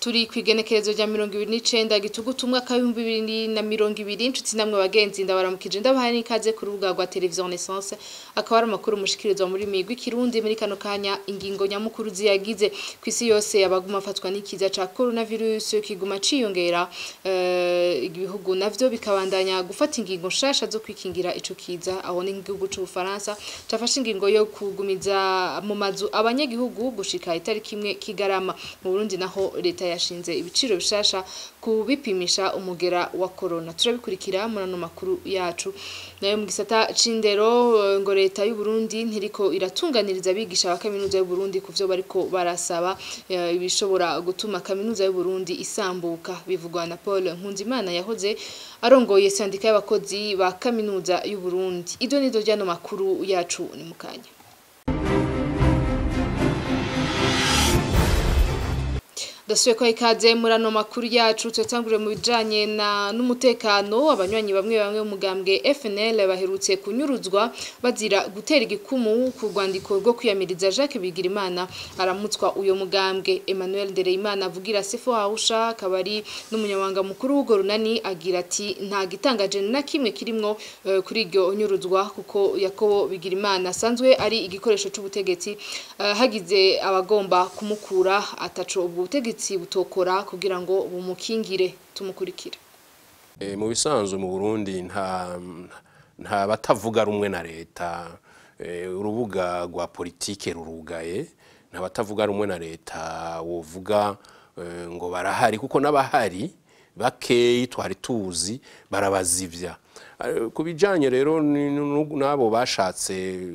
turi ku igenekerezo rya mirongo ibiri n'icenda gitugutu umwaka w'ibihumbi bibiri na mirongo ibiri inshuti namwe bagenzi ndabaramukije ndabahaye n'ikaze ku rubuga rwa televiziyo renaissance akaba ari amakuru mushikirizwa muri migwi kirundi muri kano kanya ingingo nyamukuru ziyagize ku isi yose abaguma afatwa n'ikiza ca coronavirus kiguma ciyongera eh, ibihugu navyo bikabandanya gufata ingingo nshasha zo kwikingira ico kiza aho ni igihugu c'ubufaransa cafashe ingingo yo kugumiza mu mazu abanyagihugu gushika itariki imwe kigarama mu Burundi naho leta yashinze ibiciro bishasha kubipimisha umugera wa corona turabikurikira muri ano makuru yacu nayo mu gisata c'indero eh, ngo leta y'u Burundi ntiriko iratunganiriza abigisha ba kaminuza y'u Burundi kuvyo bariko barasaba eh, ibishobora gutuma kaminuza y'u Burundi isambuka bivugwa na Paul Nkunzimana yahoze arongoye sandika y'abakozi ba kaminuza y'u Burundi ido nido ryano makuru yacu ni mukanya Dasuye ko ikaze muri ano makuru yacu tutangure mu bijanye na n'umutekano abanywanyi bamwe bamwe mu mugambwe FNL baherutse kunyuruzwa bazira gutera igikumu ku rwandiko rwo kwiyamiriza Jacques Bigirimana aramutswa uyo mugambwe Emmanuel Ndereyimana avugira Sefo Hausha kabari n'umunyamabanga mukuru w'ugo runani agira ati nta gitangaje na kimwe kirimwo eh, kuri iryo nyuruzwa kuko Yakobo Bigirimana asanzwe ari igikoresho c'ubutegetsi eh, hagize abagomba kumukura ataco ubutegetsi butokora kugira ngo bumukingire tumukurikire E, mu bisanzwe mu Burundi nta nta batavuga rumwe na leta e, urubuga rwa politike rurugaye nta batavuga rumwe na leta wovuga e, ngo barahari kuko n'abahari bakeyi twari tuzi barabazivya E, ku bijanye rero ni- nu- n'abo bashatse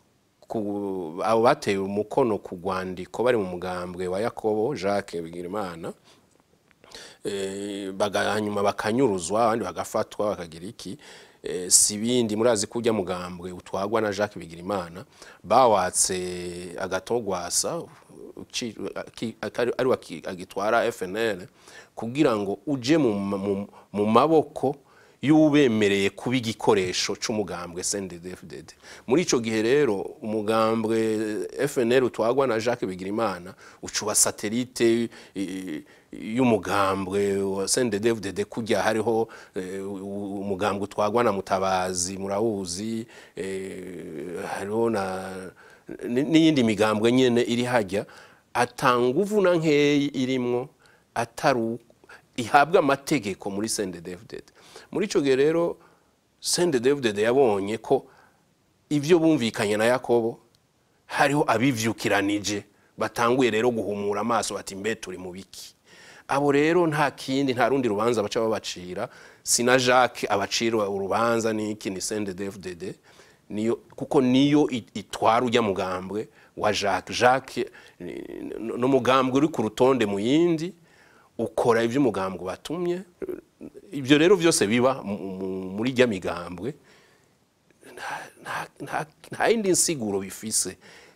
ku- abo bateye umukono ku rwandiko bari mu mugambwe wa Yakobo Jacques Bigirimana eh, baga- hanyuma bakanyuruzwa abandi bagafatwa bakagira iki eh, si bindi murazi ko ujya mugambwe utwagwa na Jacques Bigirimana bawatse agatogwasa uci- aki- akari- ari waki- agitwara FNL kugira ngo uje mu, mu, mu maboko y'ubemereye kuba igikoresho c'umugambwe CNDD-FDD muri ico gihe rero umugambwe FNL utwagwa na Jacques Bigirimana ucuba satellite eh, y'umugambwe wa CNDD-FDD kujya hariho eh, u- umugambwe utwagwa na Mutabazi murawuzi eh, hariho na n- n'iyindi migambwe nyene iri hajya atanguvu na nkeyi irimwo atari ihabwa amategeko muri CNDD-FDD muri ico gihe rero CNDD-FDD yabonye ko ivyo bumvikanye na Yakobo hariho abivyukiranije batanguye rero guhumura amaso bati mbe turi mu biki abo rero nta kindi nta rundi rubanza baca babacira sina Jacques abacira urubanza niki ni CNDD-FDD niyo kuko niyo it- itwara ujya mugambwe wa Jacques Jacques no mugambwe uri ku rutonde mu yindi ukora ivyo umugambwe batumye ibyo rero byose biba mu- mu- muri rya migambwe nta- nta- nta yindi nsiguro bifise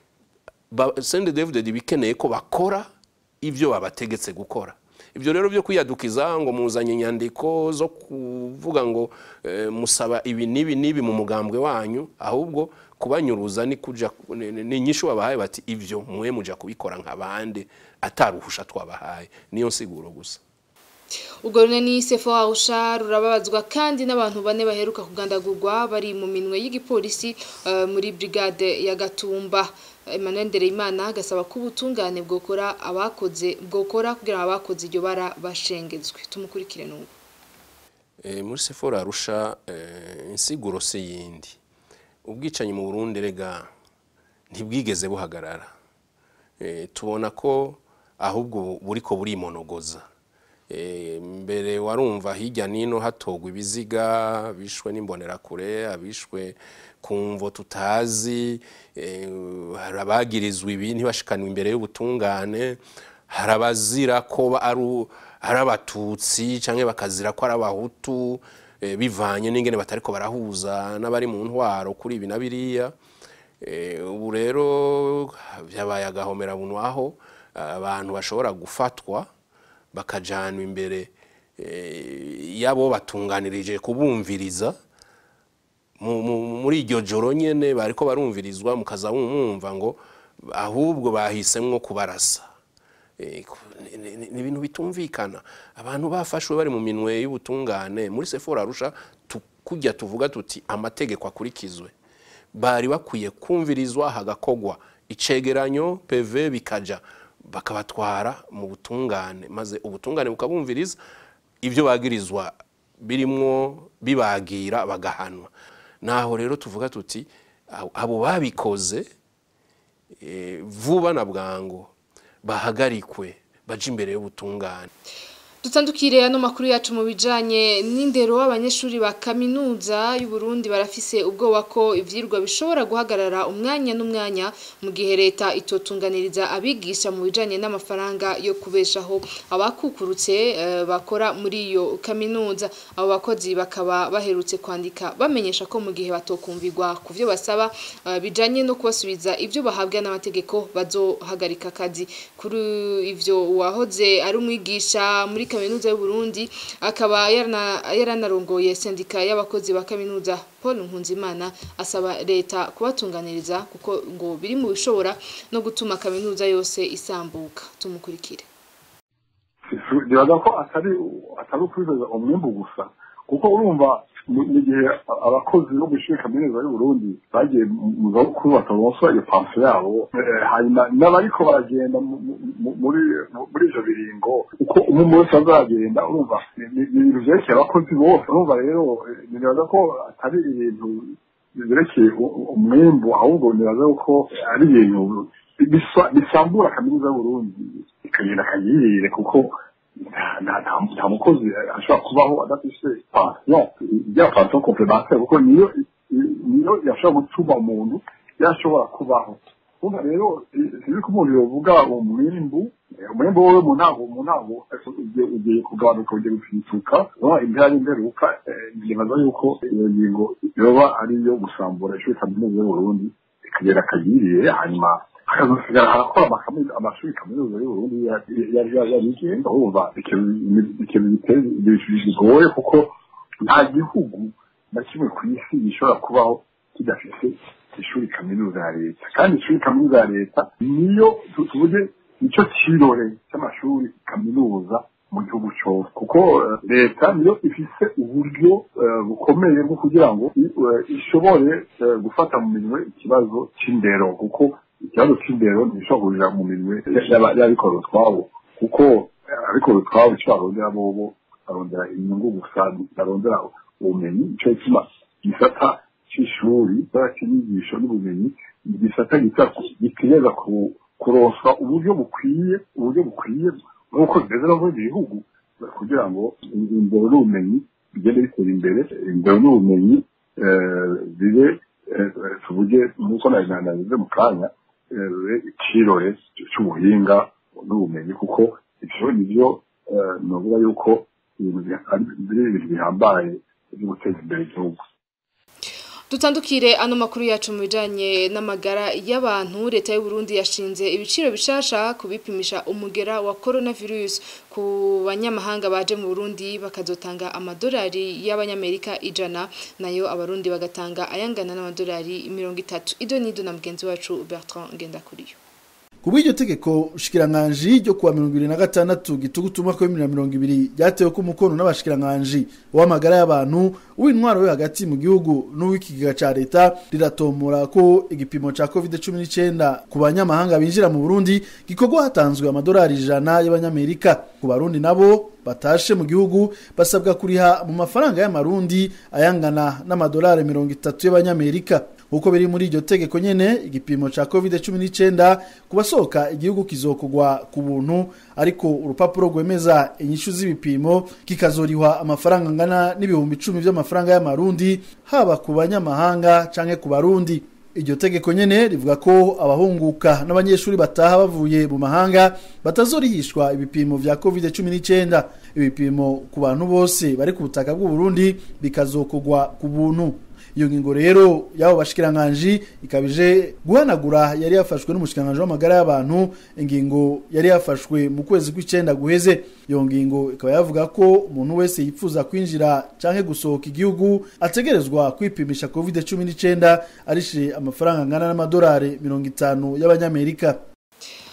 sende david bikeneye ko bakora ibyo babategetse gukora ibyo rero byo kwiyadukiza ngo muzanye inyandiko zo kuvuga ngo eh, musaba ibi n'ibi n'ibi mu mugambwe wanyu ahubwo kubanyuruza ni kuja ni- ni- ni inyishu babahaye bati ibyo mwe muja kubikora nk'abandi ataruhusha twabahaye niyo nsiguro gusa ubwo runani Sefo Hausha rurababazwa kandi n'abantu bane baheruka kugandagurwa bari mu minwe y'igipolisi eh, muri brigade ya Gatumba Emmanuel Ndereyimana agasaba ko ubutungane bwokora abakoze bwokora kugira ngo abakoze iryo bara bashengezwe tumukurikire n'ubu Eh, muri sefora arusha eh, insiguro se yindi ubwicanyi mu Burundi rega ntibwigeze buhagarara Eh, tubona ko ahubwo buriko burimonogoza Eh, mbere warumva hirya nino hatogwa ibiziga bishwe n'imbonerakure abishwe ku mvo tutazi eh, hari abagirizwa ibi ntibashikanwe imbere y'ubutungane hari abazira ko ba- ari u- ari abatutsi cyangwa bakazira ko ari abahutu eh, bivanye n'ingene batariko barahuza n'abari mu ntwaro kuri ibi na biriya Eh, ubu rero byabaye agahomera bunwaho abantu bashobora gufatwa bakajanwa imbere eh, y'abo batunganirije kubumviriza mu- mu- muri iryo joro nyene bariko barumvirizwa mukaza mwumva ngo ahubwo bahisemwo kubarasa ni ibintu bitumvikana abantu bafashwe bari mu minwe y'ubutungane muri sefora arusha kujya tuvuga tuti amategeko akurikizwe bari bakwiye kumvirizwa hagakogwa icegeranyo pv bikaja bakabatwara mu butungane maze ubutungane bukabumviriza ibyo bagirizwa birimwo bibagira bagahanwa naho rero tuvuga tuti abo babikoze vuba na bwangu bahagarikwe baje imbere y'ubutungane dutandukire ano makuru yacu mu bijanye n'indero abanyeshuri ba kaminuza y'u Burundi barafise ubwoba ko ivyirwa bishobora guhagarara umwanya n'umwanya mu gihe leta itotunganiriza abigisha mu bijanye n'amafaranga yo kubeshaho abakukurutse uh, bakora muri iyo kaminuza abo bakozi bakaba baherutse kwandika bamenyesha ko mu gihe batokumvirwa ku vyo basaba uh, bijanye no kubasubiza ivyo bahabwa n'amategeko bazohagarika akazi kuri ivyo wahoze ari umwigisha muri kaminuza y'u Burundi akaba yaranarongoye sendika y'abakozi ba kaminuza Paul Nkunzimana asaba leta kubatunganiriza kuko ngo biri mu bishobora no gutuma kaminuza yose isambuka tumukurikire bibaza ko atari atari ukwibaza umwimbu gusa kuko urumva mu gihe abakozi bo gushyira kaminuza y'u Burundi bagiye mu zabukuru bataronswa iyo panso yabo hanyuma n'abariko baragenda muri muri ivyo biringo uko umwe wese azagenda urumva ni ibintu vyerekeye abakozi bose urumva rero nibaza ko atari ibintu byerekeye umwimbu ahubwo nibaza ko ari ibintu bisambura kaminuza y'u Burundi ikagenda akayirire kuko nta mukozi ashobora kubaho adafise pansiyo rya pansiyo komplemantere kuko niyo niyo yashobora gutuma umuntu yashobora kubaho urumva rero sinzi ko umuntu yovuga umwimbu umwimbu wowe mu ntago mu ntago ugiye kugabanuka ugiye gufituka impera y'imperuka nibaza yuko iyo ngingo yoba ari iyo gusambura ishuri kaminuza y'uburundi ikagera akayiriye hanyuma hakazosigara harakora amashuri kaminuza y'uburundi yabigenga urumva ikintu bigoye kuko nta gihugu na kimwe ku isi gishobora kubaho kidafite ishuri kaminuza ya leta kandi ishuri kaminuza ya leta niyo tuvuge nicyo kirore cy'amashuri kaminuza mu gihugu cyose kuko leta niyo ifise uburyo bukomeye bwo kugira ngo ishobore gufata mu minwe ikibazo cy'indero kuko ikibazo cy'indero ntishobora mu minwe y'abikora utwabo kuko abikora utwabo icyo barondera bobo barondera inyungu gusa barondera ubumenyi icyo gituma gisata cy'ishuri cy'inyigisho n'ubumenyi igisata gitegereza kuroswa uburyo bukwiye uburyo bukwiye nk'uko bimeze no mu bindi bihugu kugira ngo indero n'ubumenyi bigende bitera imbere indero n'ubumenyi bibe tuvuge nk'uko nabize mu kanya ikirore cy'ubuhinga n'ubumenyi kuko ibyo nibyo navuga yuko biri ibintu bihambaye byo guteza imbere igihugu dutandukire ano makuru yacu mu bijanye n'amagara y'abantu leta y'u Burundi yashinze ibiciro bishasha kubipimisha umugera wa coronavirus ku banyamahanga baje mu Burundi bakazotanga amadolari y'abanyamerika ijana nayo abarundi bagatanga ayangana n'amadolari 30 ido nido na mugenzi wacu Bertrand Ngendakuriyo kubw'iryo tegeko shikiranganji ryo kuwa mirongo ibiri na gatandatu gitugutu umwaka w'ibihumbi na mirongo ibiri ryatewe ko umukono n'abashikiranganji w'amagara y'abantu uw'intwaro yo hagati mu gihugu n'uw'ikigega ca leta riratomora ko igipimo ca covid cumi n'icenda ku banyamahanga binjira mu burundi gikorwa hatanzwe amadolari ijana y'abanyamerika ku barundi nabo batashe mu gihugu basabwa kuriha mu mafaranga y'amarundi ayangana n'amadolari mirongo itatu y'abanyamerika uko biri muri iryo tegeko nyene igipimo ca covid 19 kubasohoka igihugu kizokugwa ku buntu ariko urupapuro rwemeza inyishu z'ibipimo kikazorihwa amafaranga angana n'ibihumbi icumi vy'amafaranga y'amarundi haba ku banyamahanga canke ku barundi iryo tegeko nyene rivuga ko abahunguka n'abanyeshuri bataha bavuye mu mahanga batazorihishwa ibipimo vya covid 19 ibipimo ku bantu bose bari ku butaka bw'u Burundi bikazokugwa ku buntu iyo ngingo rero yabo bashikiranganje ikabije guhanagura yari yafashwe n'umushikiranganje w'amagara y'abantu ingingo yari yafashwe mu kwezi kw'icenda guheze iyo ngingo ikaba yavuga ko umuntu wese yifuza kwinjira canke gusohoka igihugu ategerezwa kwipimisha covid 19 arishe amafaranga angana n'amadolari mirongo itanu y'abanyamerika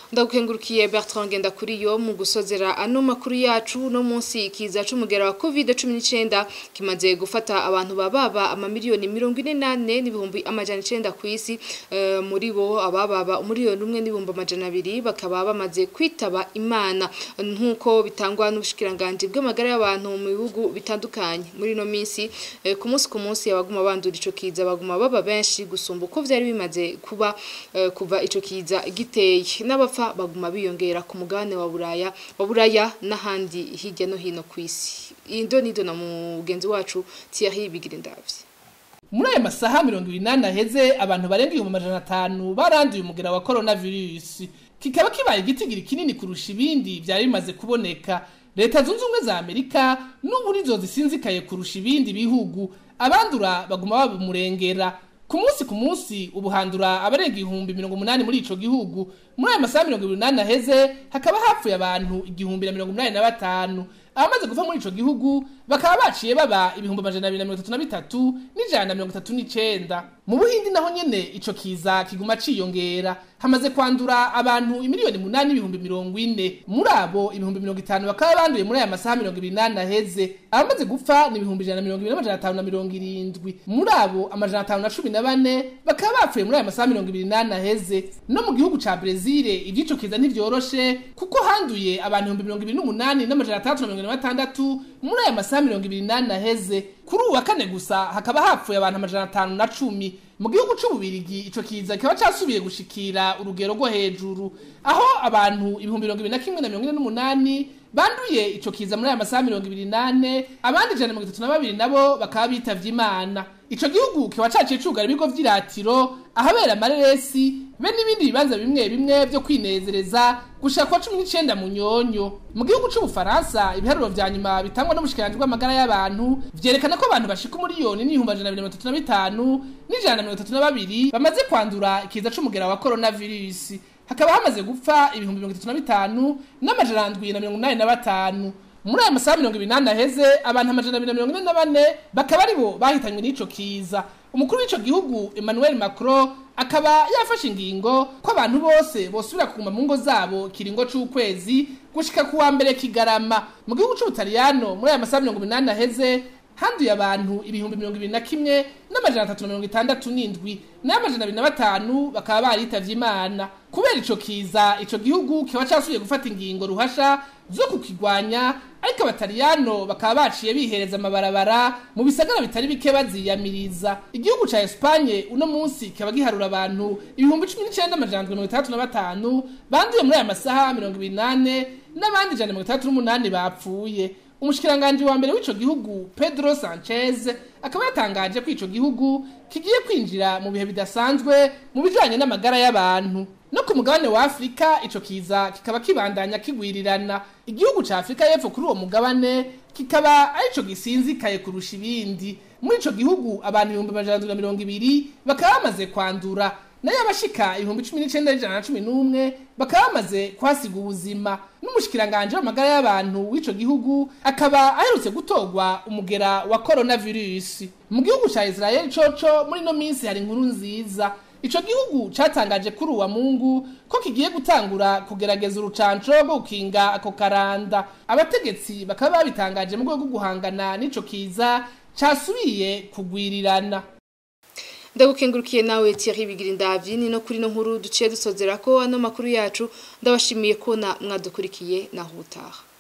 ndagukengurukiye Bertrand Ngendakuriyo mu gusozera ano makuru yacu no munsi ikiza c'umugera wa COVID-19 kimaze gufata abantu bababa amamiliyoni 48 n'ibihumbi amajana 9 ku isi uh, muri bo abababa umuriyoni umwe n'ibihumbi amajana abiri bakaba bamaze kwitaba imana nkuko bitangwa n'ubushikiranganje bw'amagara y'abantu mu bihugu bitandukanye muri no minsi uh, ku munsi ku munsi abaguma bandura ico kiza baguma baba benshi gusumba uko vyari bimaze kuba uh, kuva ico kiza giteye n'abapfa baguma biyongera ku mugabane wa buraya wa buraya n'ahandi hirya no hino ku isi indo nido na mugenzi wacu Thierry Bigirindavye muri aya masaha mirongo ibiri n'ane aheze abantu barenga ibihumbi amajana atanu baranduye umugera wa coronavirus kikaba kibaye igitigiri kinini kurusha ibindi vyari bimaze kuboneka leta zunze ubumwe za amerika n'ubu nizo zisinzikaye kurusha ibindi bihugu abandura baguma babumurengera ku munsi ku munsi ubuhandura abarenga ibihumbi mirongo umunani muri ico gihugu muri aya masaha mirongo ibiri n'ane aheze hakaba hapfuye abantu igihumbi na mirongo umunani na batanu abamaze guva muri ico gihugu bakaba baciye baba ibihumbi amajana abiri na mirongo itatu na bitatu n'ijana na mirongo itatu n'icenda mu buhindi naho nyene ico kiza kiguma ciyongera hamaze kwandura abantu imiliyoni munani ibihumbi mirongo ine muri abo ibihumbi mirongo itanu bakaba banduye muri aya masaha mirongo ibiri n'ane aheze abamaze gupfa ni ibihumbi ijana na mirongo ibiri n'amajana atanu na mirongo irindwi muri abo amajana atanu na cumi na bane bakaba bapfuye muri aya masaha mirongo ibiri n'ane aheze no mu gihugu ca brezile ivy'ico kiza ntivyoroshe kuko handuye abantu ibihumbi mirongo ibiri n'umunani n'amajana atandatu na mirongo ine na batandatu muri aya masaha mirongo ibiri n'ane aheze kuri ubu wa kane gusa hakaba hapfuye abantu amajana atanu na cumi mu gihugu c'ububirigi ico kiza kikaba casubiye gushikira urugero rwo hejuru aho abantu ibihumbi mirongo ibiri na kimwe na mirongo ine n'umunani banduye ico kiza muri aya masaha mirongo ibiri n'ane abandi ijana na mirongo itatu na babiri nabo bakaba bitavye imana ico gihugu kiba caciye cugara ibigo vy'iratiro ahabera amareresi be n'ibindi bibanza bimwe bimwe vyo kwinezereza gushika kwa cumi n'icenda mu nyonyo mu gihugu c'ubufaransa ibiharuro vya nyuma bitangwa n'ubushikiranje bw'amagara y'abantu vyerekana ko abantu bashika umuriyoni n'ibihumbi amajana abiri na mirongo itatu na bitanu n'ijana na mirongo itatu na babiri bamaze kwandura ikiza c'umugera wa coronavirus hakaba hamaze gupfa ibihumbi mirongo itatu na bitanu n'amajana ndwi na mirongo inani na batanu muri aya masaha mirongo ibiri n'ane aheze abantu amajana abiri na mirongo ine na bane bakaba aribo bahitanywe n'ico kiza umukuru w'ico gihugu emmanuel macron akaba yafashe ingingo ko abantu bose bosubira kuguma mu ngo zabo kiringo c'ukwezi gushika ku wa mbere kigarama mu gihugu c'ubutaliyano muri aya masaha mirongo ibiri n'ane aheze handuye abantu ibihumbi mirongo ibiri na kimwe n'amajana atatu na mirongo itandatu n'indwi n'amajana abiri na batanu bakaba baritavye imana kubera ico kiza ico gihugu kiba casubiye gufata ingingo ruhasha zo kukigwanya ariko abataliyano bakaba baciye bihereza amabarabara mu bisagara bitari bike baziyamiriza igihugu ca Espanye uno munsi kikaba giharura abantu ibihumbi cumi n'icenda amajana mirongo itandatu na batanu banduye muri aya masaha mirongo ibiri n'ane n'abandi ijana mirongo itandatu n'umunani bapfuye umushikiranganji wa mbere w'ico gihugu Pedro Sanchez akaba yatangaje ko ico gihugu kigiye kwinjira mu bihe bidasanzwe mu bijanye n'amagara y'abantu no ku mugabane wa Afrika ico kiza kikaba kibandanya kigwirirana igihugu ca Afrika y'epfo kuri uwo mugabane kikaba arico gisinzikaye kurusha ibindi muri ico gihugu abantu ibihumbi amajana na mirongo ibiri bakaba bamaze kwandura nayo abashika ibihumbi cumi n'icenda n'ijana na cumi n'umwe bakaba bamaze kwasiga ubuzima n'umushikiranganje w'amagara y'abantu w'ico gihugu akaba aherutse gutorwa umugera wa coronavirus mu gihugu ca Israel coco muri no minsi hari inkuru nziza ico gihugu catangaje kuri uwa mungu ko kigiye gutangura kugerageza urucanco rwo gukinga ako karanda abategetsi bakaba babitangaje mu rwego rwo guhangana n'ico kiza casubiye kugwirirana ndagukengurukiye nawe Thierry Bigirindavyi ni no kuri no nkuru duciye dusozera ko ano makuru yacu ndabashimiye ko na mwadukurikiye naho utaha